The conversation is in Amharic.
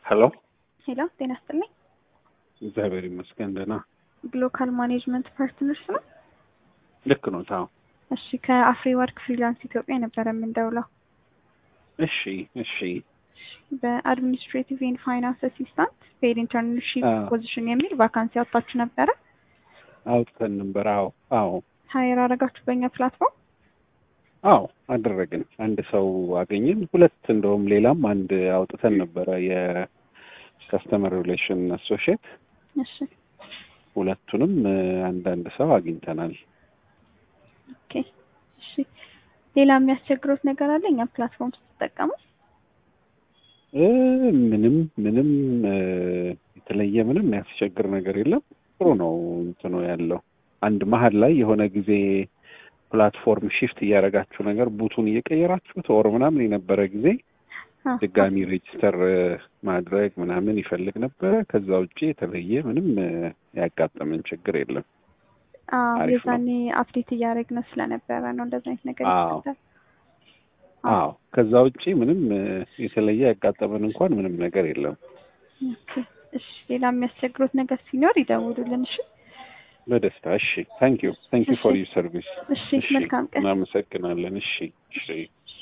ሄሎ ሄሎ ጤና ይስጥልኝ። እግዚአብሔር ይመስገን ደህና። ግሎካል ማኔጅመንት ፓርትነርስ ነው። ልክ ነው ታው እሺ ከአፍሪ ወርክ ፍሪላንስ ኢትዮጵያ የነበረ የምንደውለው እሺ እሺ በአድሚኒስትሬቲቭ ኤንድ ፋይናንስ አሲስታንት ፔድ ኢንተርንሺፕ አዎ። ፖዚሽን የሚል ቫካንሲ አውጥታችሁ ነበረ። አውጥተን ነበር። አዎ አዎ ሀይር አረጋችሁ በእኛ ፕላትፎርም። አዎ አደረግን። አንድ ሰው አገኘን። ሁለት እንደውም ሌላም አንድ አውጥተን ነበረ የከስተመር ሪሌሽን አሶሺየት። እሺ ሁለቱንም እ፣ አንዳንድ ሰው አግኝተናል። ኦኬ እሺ ሌላ የሚያስቸግሩት ነገር አለ እኛ ፕላትፎርም ስትጠቀሙ? እ፣ ምንም ምንም እ፣ የተለየ ምንም ያስቸግር ነገር የለም። ጥሩ ነው እንትኑ ያለው አንድ መሀል ላይ የሆነ ጊዜ ፕላትፎርም ሽፍት እያደረጋችሁ ነገር ቡቱን እየቀየራችሁት ወር ምናምን የነበረ ጊዜ አዎ። ድጋሚ ሬጅስተር እ፣ ማድረግ ምናምን ይፈልግ ነበረ። ከዛ ውጭ የተለየ ምንም እ፣ ያጋጠመን ችግር የለም። አዎ አሪፍ ነው። የዛኔ አፕዴት እያደረግን ስለነበረ ነው እንደዚህ አይነት ነገር አዎ። ይፈጠራል። አዎ ከዛ ውጭ ምንም እ፣ የተለየ ያጋጠመን እንኳን ምንም ነገር የለም። ኦኬ እሺ ሌላ የሚያስቸግሩት ነገር ሲኖር ይደውሉልን። እሺ በደስታ እሺ። ታንክ ዩ ታንክ ዩ ፎር እሺ። ዩር ሰርቪስ። እሺ መልካም ቀን። እናመሰግናለን። እሺ እሺ